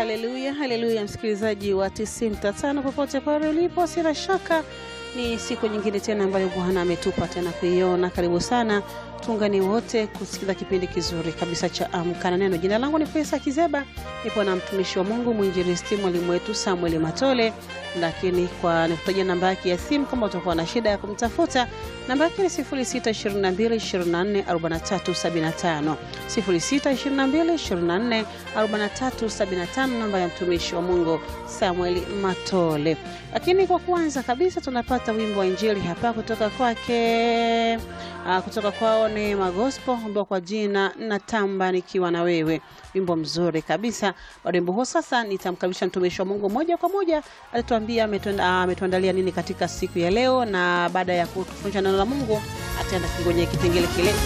Haleluya, haleluya, msikilizaji wa 95 popote pale ulipo, sina shaka ni siku nyingine tena ambayo Bwana ametupa tena kuiona. Karibu sana, tuungane wote kusikiliza kipindi kizuri kabisa cha Amka na Neno. Jina langu ni Pesa Kizeba, nipo na mtumishi wa Mungu mwinjilisti mwalimu wetu Samuel Matole, lakini kwa nikutajia namba yake ya simu kama utakuwa na shida ya kumtafuta, namba yake ni 0622244375 0622244375, namba ya mtumishi wa Mungu Samuel Matole. Lakini kwa kwanza kabisa tunapata wimbo wa injili hapa kutoka kwake uh, kutoka kwao Neema Gospel ambao kwa jina natamba nikiwa na wewe, wimbo mzuri kabisa. Baada wimbo huo sasa nitamkaribisha mtumishi wa Mungu moja kwa moja, atatuambia ametuandalia nini katika siku ya leo, na baada ya kutufundisha neno la Mungu ataenda kwenye kipengele kile